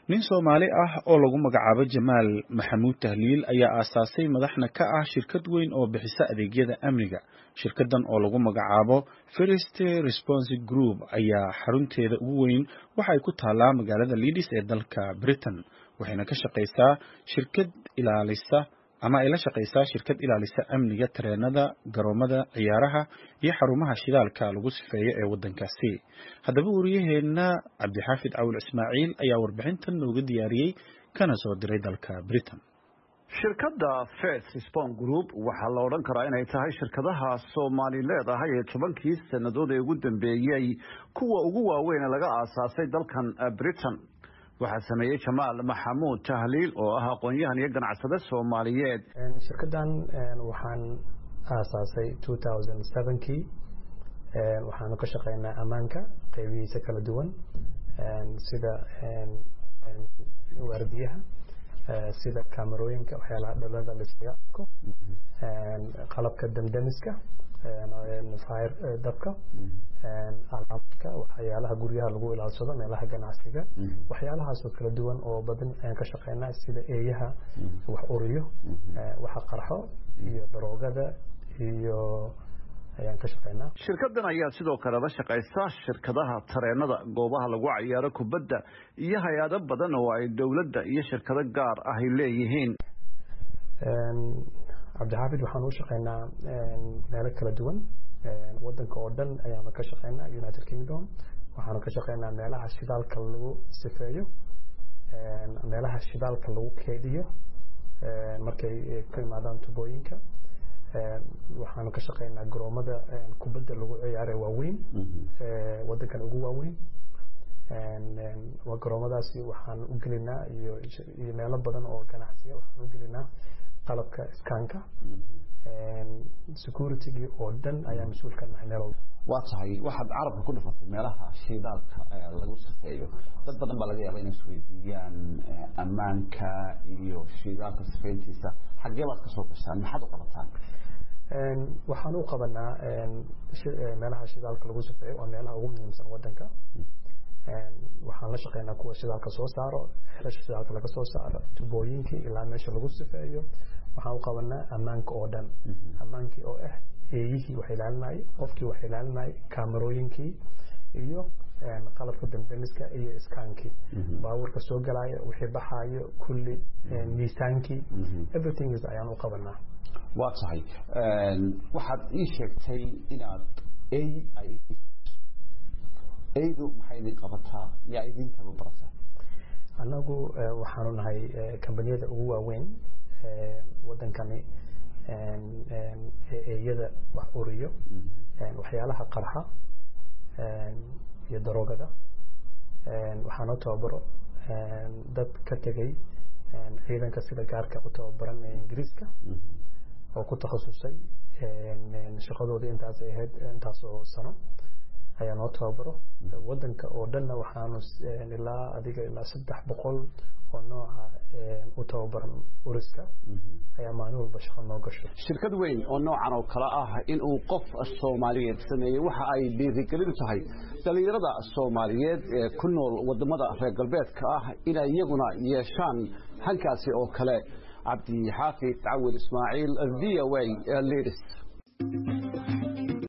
nin Soomaali ah oo lagu magacaabo Jamaal Maxamuud Tahliil ayaa aasaasay madaxna ka ah shirkad weyn oo bixisa adeegyada amniga. Shirkaddan oo lagu magacaabo First Response Group ayaa xarunteeda ugu weyn waxa ay ku taallaa magaalada Leeds ee dalka Britain, waxayna ka shaqaysaa shirkad ilaalisa ama ay la shaqaysaa shirkad ilaalisa amniga tareenada, garoomada ciyaaraha iyo xarumaha shidaalka lagu sifeeyo ee waddankaasi. Haddaba wariyaheena Cabdixaafid Cawil Ismaaciil ayaa warbixintan nooga diyaariyey kana soo diray dalka Britain. shirkadda First Response Group waxaa la odhan karaa inay tahay shirkadaha Soomaali leedahay ee tobankii sannadood ee ugu dambeeyey kuwa ugu waaweyn ee laga aasaasay dalkan Britain waxaa sameeyey Jamaal Maxamuud Tahliil oo ah aqoon-yahan iyo ganacsade Soomaaliyeed shirkaddan waxaan aasaasay 2007kii waxaanu ka shaqeynaa ammaanka qaybihiisa kala duwan sida waardiyaha sida kaamarooyinka waxyaalaha dhalada laiskaga arko qalabka damdamiska fire dabka alaabka waxyaalaha guryaha lagu ilaalsado meelaha ganacsiga waxyaalahaasoo kala duwan oo badan ayaan ka shaqeynaa sida eeyaha wax uriyo waxa qarxo iyo daroogada iyo ayaan ka shaqeynaa shirkaddan ayaa sidoo kale la shaqaysa shirkadaha tareenada goobaha lagu cayaaro kubadda iyo hay-ado badan oo ay dowladda iyo shirkado gaar ahy leeyihiin cabdixaafid waxaan u shaqeynaa meelo kala duwan wadanka oo dhan ayaanu ka shaqeynaa united kingdom waxaanu ka shaqeynaa meelaha shidaalka lagu sifeeyo meelaha shidaalka lagu keediyo markay ka imaadaan tubooyinka waxaanu ka shaqeynaa garoomada kubadda lagu ciyaare waaweyn wadankan ugu waaweyn garoomadaasi waxaan u gelinaa iyo iyo meelo badan oo ganacsiya waxaan u gelinaa qalabka iskaanka securitygii oo dhan ayaa mas-uul ka nahay meel walba waa tahay waxaad carabka ku dhifatay meelaha shidaalka lagu sifeeyo dad badan baa laga yaaba inay isweydiiyaan ammaanka iyo shidaalka sifeyntiisa xaggee baad kasoo gashaan maxaad u qabataan waxaan u qabanaa meelaha shidaalka lagu sifeeyo waa meelaha ugu muhiimsan wadanka waxaan la shaqeynaa kuwa shidaalka soo saaro xelasha shidaalka laga soo saaro tubooyinkii ilaa meesha lagu sifeeyo waxaan u qabanaa ammaanka oo dhan ammaankii oo ah eeyihii wax ilaalinayay qofkii wax ilaalinayay kaamarooyinkii iyo qalabka damdamiska iyo iskaankii baabuurka soo galaayo wixii baxaayo kulli miisaankii everything is ayaan u qabanaa waa tahay waxaad ii sheegtay inaad ey ay eydu maxay idin qabataa yaa idin tababarasa annagu waxaanu nahay kambaniyada ugu waaweyn wadankani eeyada wax uriyo waxyaalaha qarxa iyo daroogada waxaanoo tababaro dad ka tegay ciidanka sida gaarka u tababaran ee ingiriiska oo ku takhasusay shaqadooda intaas ay ahayd intaas oo sano ayaa noo tababaro wadanka oo dhanna waxaanu ilaa adiga ilaa saddex boqol oo nooca u tababaran uriska ayaa maalin walba shaqo noo gasho shirkad weyn oo noocan oo kale ah in uu qof soomaaliyeed sameeyey waxa ay dhiirigelin tahay dhalinyarada soomaaliyeed ee ku nool wadamada reer galbeedka ah inay iyaguna yeeshaan hankaasi oo kale cabdi xaafid cawil ismaaciil v o a leeds